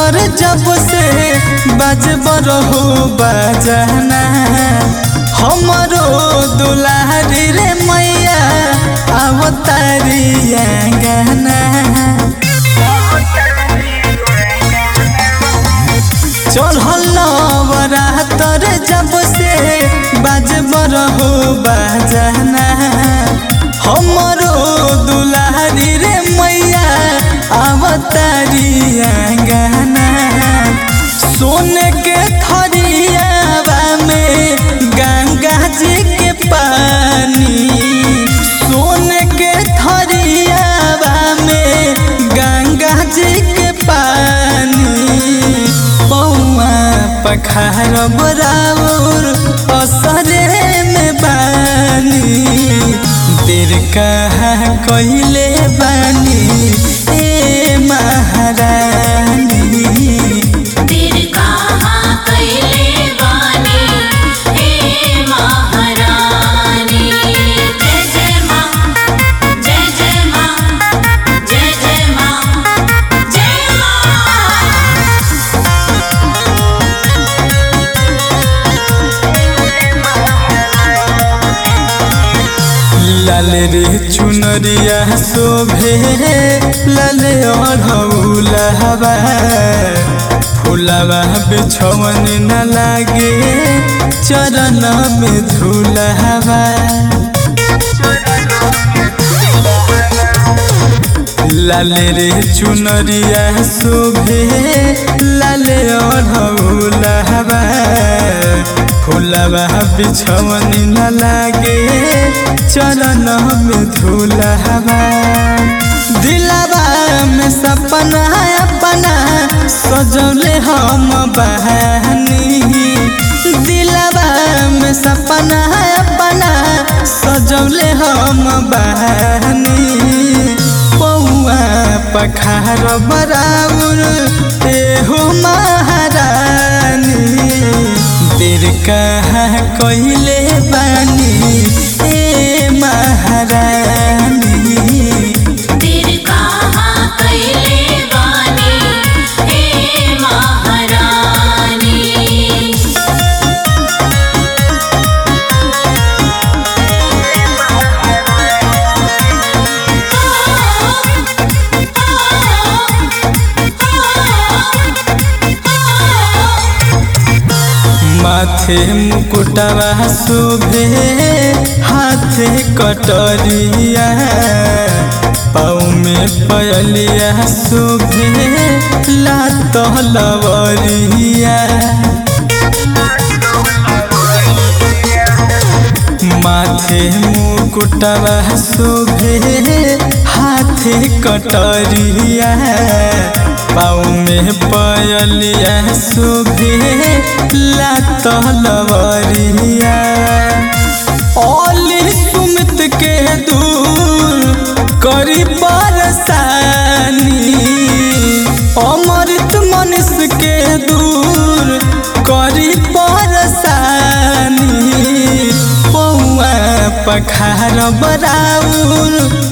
तर जब से बजब रहो बजना हमरो दुलारी रे मैया अवतारी आंगना चढ़ल नवरातर जब से बजब रहो बजना हमरो दुलारी रे मैया अवतारी आंगना सोने के थरियावा में गंगा जी के पानी सोने के थरियावा में गंगा जी के पानी पौआ पखार बराबर असरे में बानी देर कहाँ कहिले बानी ए महारानी तेर कहाँ कैले बानी हे महारानी जय जय माँ जय जय माँ जय जय माँ जय माँ लाल रे चुनरिया शोभे लाल अढ़ौला हवा फुलवा बिछवन न लागे चरण में धूला हवा लाल रे चुनरिया शोभे लाल अढ़ौला हवा फुलवा बिछवन न लागे चरण में धूला हवा दिलवा में सपना अपना सजौले हम बहानी दिलवा में सपना अपना सजौले हम बहानी पौआ पखार बराबर एहो महारानी देर कहाँ कहिले बानी ए महारानी तेर कहाँ कैले बानी हे महारानी माथे मुकुटवा शोभे हाथे कटरिया पाँव में पयलिया शोभे लात लवरिया माथे मुकुटवा शोभे हाथे कटरिया पाँव में पयलिया शोभे लात लवरिया ओली सुमित के दूर करी परसानी अमृत मनुष्य के दूर करी परसानी पौआ पखार बराउर